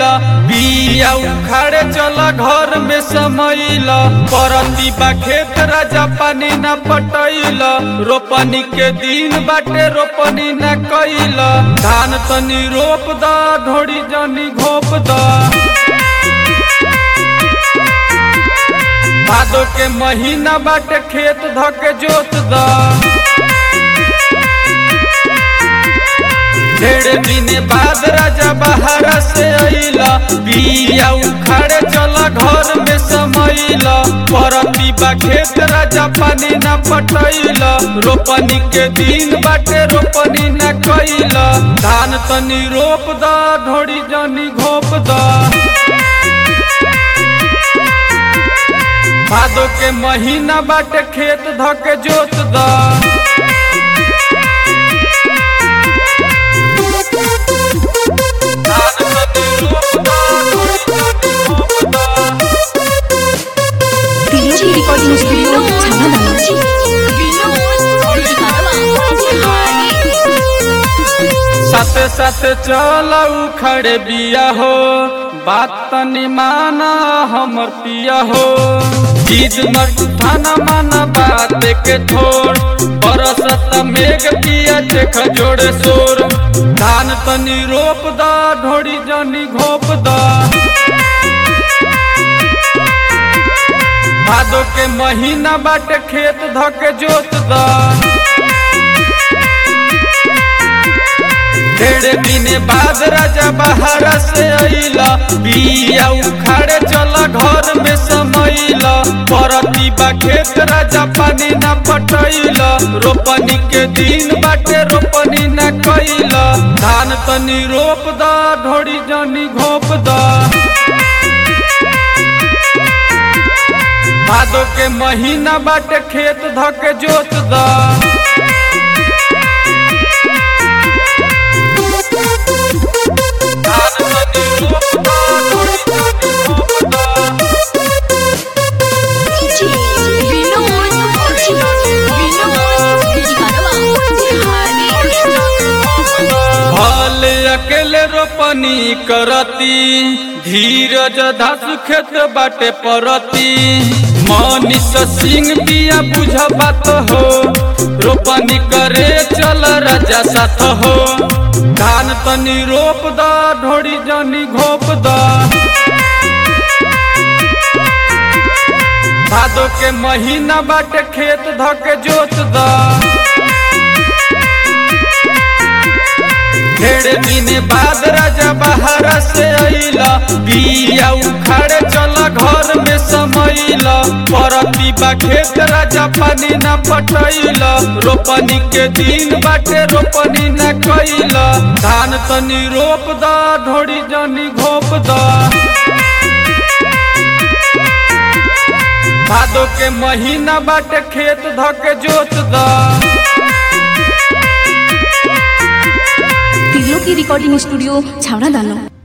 अइला बिया उखाड़े चला घर में समैला परती बा खेत राजा पानी न पटैला रोपनी के दिन बाटे रोपनी न कैला धान तनी रोप दा ढोड़ी जनी घोप दा भादो के महीना बाटे खेत धके जोत दा ढेर दिन बाद राजा बहारा से अइला बिया उखाड़े चला घर में समैला परती बा खेत राजा पानी न पटैला रोपनी के दिन बाटे रोपनी न कैला धान तनी रोप दा ढोड़ी जनी घोप दा भादो के महीना बाटे खेत धके जोत दा DJ Recording Studio Channel साथे साथे चल उखड़े बिया हो बात तनी माना हमर पिया हो चीज न ठाना माना बात के छोड़ बरसत मेघ पिया देख जोड़े शोर धान तनी रोप दा ढोड़ी जनी घोप दा भादो के महीना बाटे खेत धके जोत दा ढेर दिन बाद राजा बहारा से अइला बिया उखाड़े चला घर में समैला परती बा खेत राजा पानी न पटैला रोपनी के दिन बाटे रोपनी न कैला धान तनी रोप दा ढोड़ी जनी घोप दा भादो के महीना बाटे खेत धके जोत दा हल अकेले रोपनी करती धीरज धस खेत बाटे परती मनीष सिंह बिया बुझ बात हो रोपनी करे चल राजा साथ हो धान तनी रोप दा ढोड़ी जनी घोप दा भादो के महीना बाटे खेत धके जोत दा ढेर दिन बाद राजा बहारा से अइला बिया उखाड़े चला घर में समैला परती बा खेत राजा पानी न पटैला रोपनी के दिन बाटे रोपनी न कैला धान तनी रोप दा ढोड़ी जनी घोप दा भादो के महीना बाटे खेत धके जोत दा तिलो की रिकॉर्डिंग स्टूडियो छावड़ा दानो